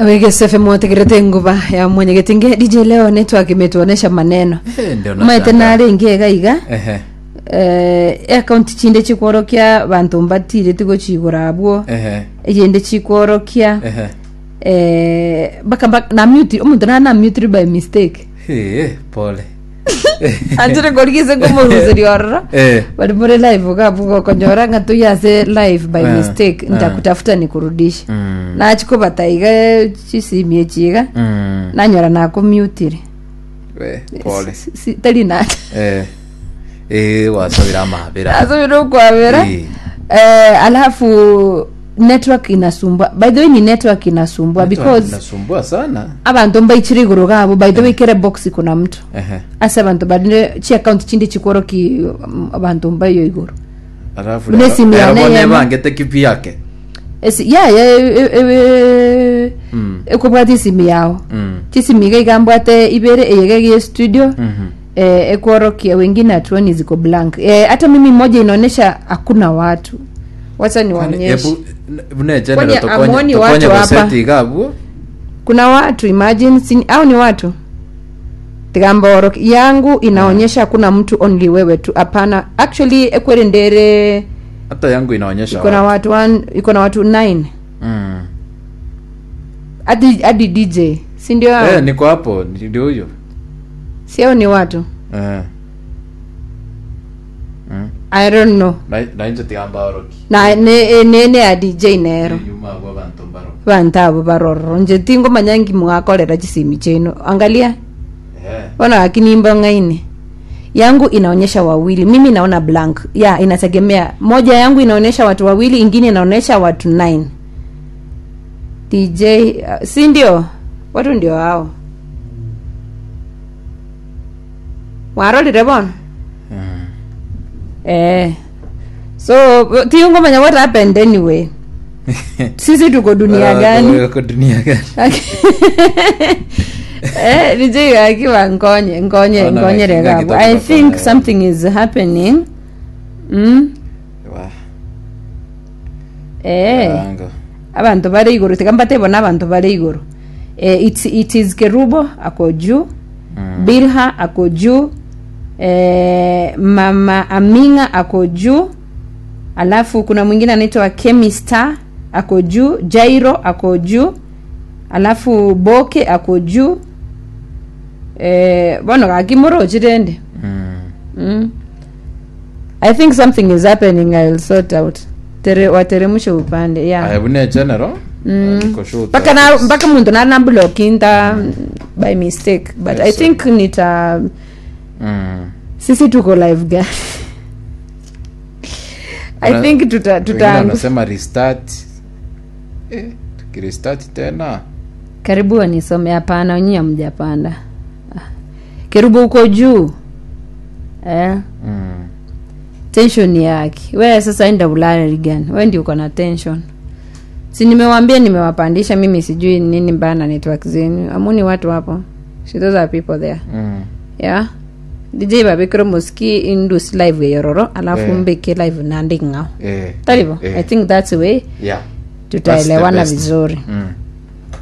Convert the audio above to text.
wegesefe mwategerete nguva ya mwenyegiti nge dj leo network imetuonesha maneno Eh, ndio maite nashangaa. nare ingi gaiga Ehe, eh, akaunti chinde chikworokia bantu mbatire tigo chigura abwo ehe, igende chikworokia ehe. eh, baka baka na mute omuntu na na mute by mistake Eh, pole anjire gorigise kumuruziri ororo Eh, bali muri live gabugo konyora nga tuyase live by Eh, mistake eh. ntakutafuta nikurudisha mm, nachikobataiga chisimie chiga mm, nanyora nakumutire we, pole Si- si- tari nata Eh, eh, wasabira amabira asubire ukwabera Eh, eh, alafu network inasumbua by the way ni network inasumbua because nasumbua sana abantu mbaichire iguru gabo by the way kere box kuna mtu Ehe. ase abantu barinde chi account chindi chikworoki um, abantu mbayo iguru alafu Bune rero- simu ya rero bone Neema. bangete kipi yake Esi- ya ya e- e- e- Mm, ekobwata isimu yao mm, chisimi iga ikambwate ibere eyegegie studio mhm. eh, ekworokia wengine hatuoni ziko blank eh, hata mimi moja inaonyesha hakuna watu wacha Kwani, niwaonyeshe ebu- bune Kwani general tukonye- amuoni tukonye watu hapa? goseti igabu kuna watu imagine sini, au ni watu tigamboro yangu inaonyesha hakuna mtu only wewe tu hapana actually ekwere ndere hata yangu inaonyesha iko na watu. watu one- iko na watu 9 Mm. hadi hadi dj si ndio hao? Eh, niko hapo ndio huyo si hao ni watu Eh. Mm. i don't know Na- nainje tigamba oroki na ne- nene ya dj nero yuma gwa bantu mbaro vantu avo varororo nje tingo manyangi mwakorera chisimi chenu angalia Eh. ona akinimba ngaine yangu inaonyesha wawili mimi naona blank ya inategemea moja yangu inaonyesha watu wawili ingine inaonyesha watu 9 dj uh, si ndio watu ndio hao warorire bona Mm. eh so tiungomanya what happened anyway sisi tuko dunia Ah, gani tuko dunia gani eh DJ akiwa nkonye nkonye Ona nkonyere wakinga gabo kidogo i kwa think kona, something is happening mm Wa, eh karanga. abantu bari iguru tikambate bona abantu bari iguru eh it, it is kerubo ako juu Mm. bilha ako juu eh, mama aminga ako juu alafu kuna mwingine anaitwa chemista ako juu jairo ako juu alafu boke ako juu eh, bono kakimorochirende Mm. mm. i think something is happening ill sort out Tere, wateremshe upande yeah. Aya, bune general Mm. Niko sure mpaka na mpaka muntu nana blokinta by mistake but i Yes, sir. think nita Mm. sisi tuko live gani i Wana- think tuta Wengine tuta wanasema restart eh, tukirestart tena karibu wanisome hapana nyinyi hamjapanda Ah. kerubu uko juu eh mm. tension yake we sasa enda ulale gani we ndio uko na tension si nimewambia nimewapandisha mimi sijui nini mbaya na network zenu amuni watu hapo si those are people there Mm. yeah dj babikiro muski indus live yororo alafu Eh. mbeke live nandi ngao Eh. talivo Eh. i think that's the way Yeah. tutaelewana That's the best. vizuri Mm.